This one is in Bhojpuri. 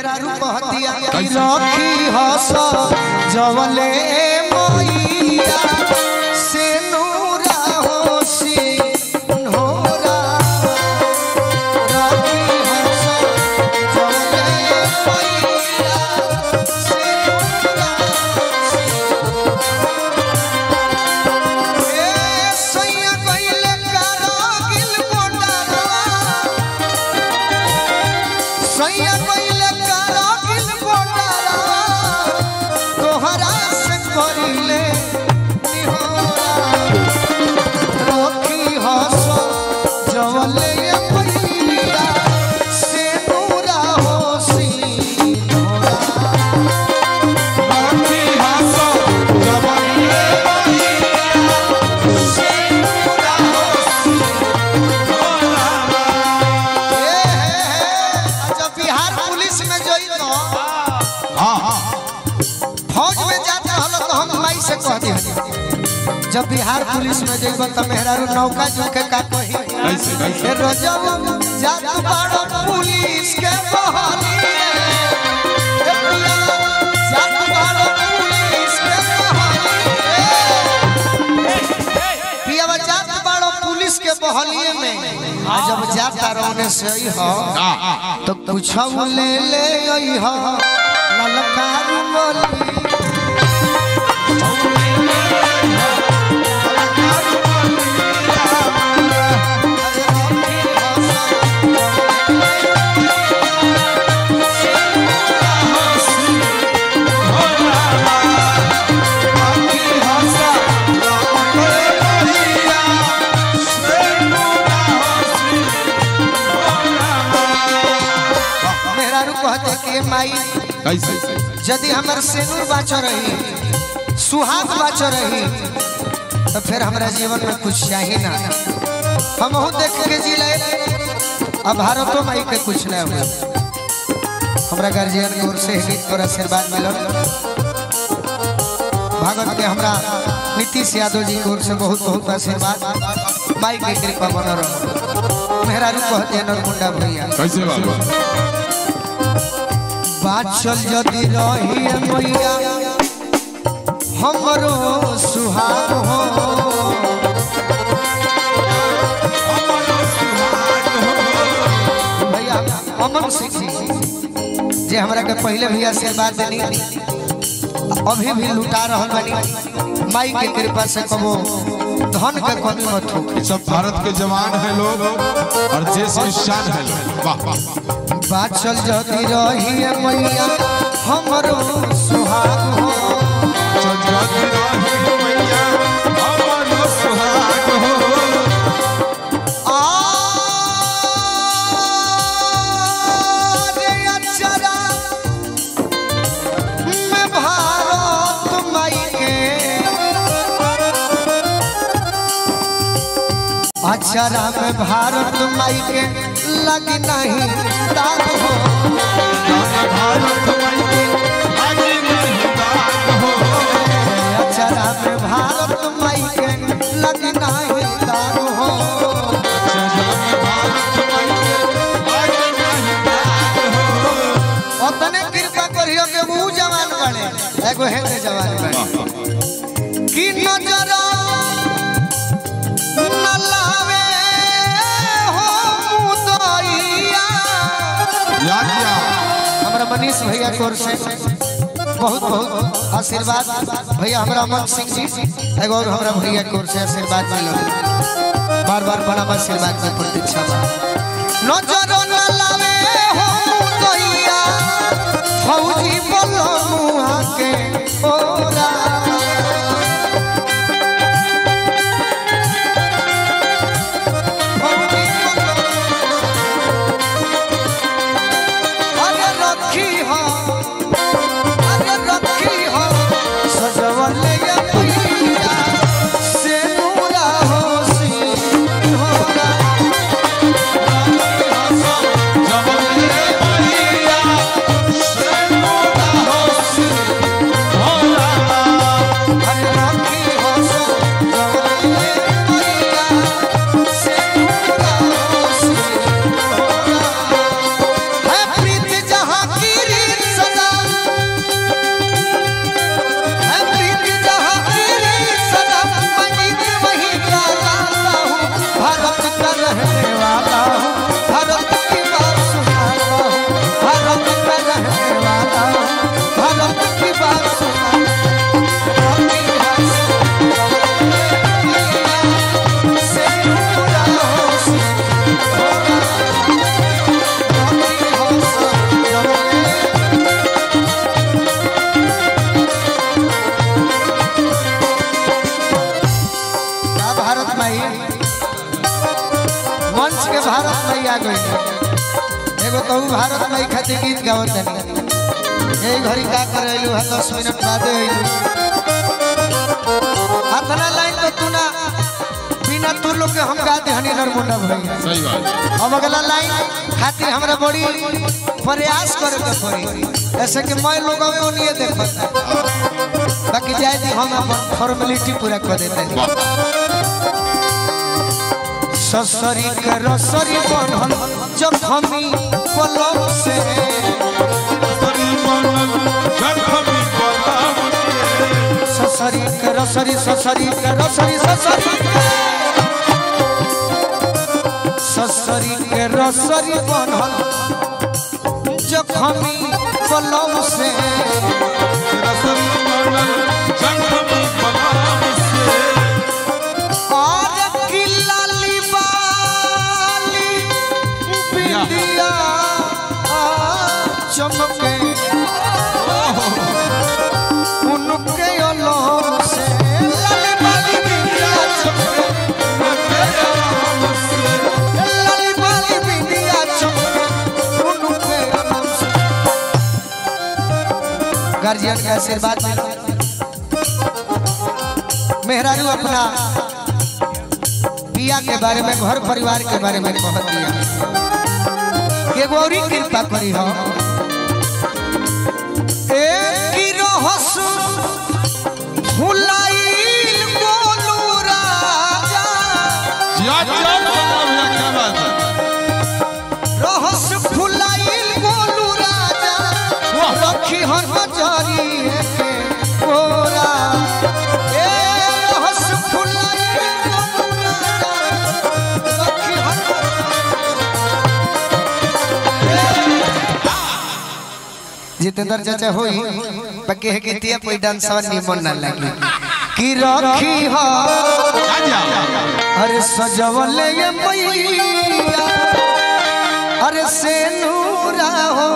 मेहरारू कहतिया कि रखी हस जवले मैया से नूरा होसी नोरा रखी हस जवले मैया से नूरा होसी ए सैया कइले कारागिल मोटारवा सैया कइले कारागिल मोटारवा तोहरा से करिले निहोरा रोकी हस जवले मैया से नूरा होसी नोरा रोकी हस जवले से नूरा होसी जब बिहार पुलिस में जोई तो हाँ हाँ फौज में जाते हलो तो हम माई से कह दी जब बिहार पुलिस में जइब त मेहरारू नौका जोखे का कही कैसे कैसे ए रोजब जात बाड़ो पुलिस के बहाली ए पिया जात बाड़ो पुलिस के बहाली पिया जात बाड़ो पुलिस के बहलिए में आ जब जाता रोने से ही हो हाँ हाँ हाँ तो कुछ ले ले आई हो ललकार बोली मेहरारू कहते कि माई कैसे यदि हमर सेनूर बाच रही सुहाग बाच रही तो फिर हमरा जीवन में कुछ चाहिए ना हम देख के जी ले अब भारतो माई के कुछ ना हुआ हमरा गार्जियन की ओर से ही और आशीर्वाद मिलल भागवत के हमरा नीतीश यादव जी की ओर से बहुत बहुत आशीर्वाद माई के कृपा बन रहो मेहरारू कहते हैं नरमुंडा भैया कैसे बाबा बाचल यदि रही मैया हमरो सुहाग हो भैया अमन सिंह जी जे हमरा के पहले भी आशीर्वाद देनी अभी भी लुटा रहल बानी माई के कृपा से कबो धन के कमी मत हो ये सब भारत के जवान है लोग और देश में शान है लोग वाह वाह बाचल यदि रही मैया हमरो सुहाग हो जगत राही मैया, हमारो सुहाग हो। आरे अक्षरा में भारत माई के अक्षरा में भारत माई के लग नहीं दाग हो भारत माई के आगे नहीं दाग हो। अक्षरा में भारत माई के लग नहीं दाग हो जगत भारत माई के आगे नहीं दाग हो। ओतने कृपा करियो के ऊ जवान बने एगो हेते जवान बने कि नजर न लावे हो मुदइया या क्या हमरा मनीष भैया की ओर से बहुत बहुत आशीर्वाद भैया हमरा अमन सिंह जी एगो और हमरा भैया की ओर से आशीर्वाद मिलो बार बार बड़ा आशीर्वाद की प्रतीक्षा बा नजर न लावे हो मुदइया फौजी बोलो मुआ के ओरा फौजी बोलो अरे रखी हो अरे रखी हो सजवले ये मैया से नूरा हो सी होरा रखी हो भारत में खातिर गीत गावत तनी यही घड़ी का करैलू है दस मिनट बादे अइलू अतना लाइन तो तू ना बिना तू लोग के हम गा दे हनी नरमुंडा भैया सही बात अब अगला लाइन खातिर हमरा बड़ी प्रयास करे के पड़ी ऐसे कि मैं लोग में ओनिए देखत बाकी जाए दी हम अपन फॉर्मेलिटी पूरा कर देते हैं वाह ससरी के रसरी बनल जब हमी पलक से ससरी के रसरी ससरी के रसरी ससरी के ससरी के रसरी बनल जब हमी पलक से और किला लिबाली बिंदिया चमके उनके अलग से लाली बाली बिंदिया चमके उनके अलग से लाली बाली बिंदिया चमके उनके अलग से गार्जियन के आशीर्वाद मिलो मेहरारू अपना पिया के बारे में घर परिवार के बारे में कह दिया के गौरी कृपा करी हो एक की रहस भुलाइल गोलू राजा जिया जिया भैया क्या बात है रहस भुलाइल गोलू राजा वाह। रखी हो नजरी के गोरा ए रहस भुलाइल गोलू राजा रखी हो जितेंद्र चाचा होई बाकी है कि तिया कोई डांसवा निमन ना लगी कि रखी हो जा जा अरे सजवल ये मैया अरे से नूरा हो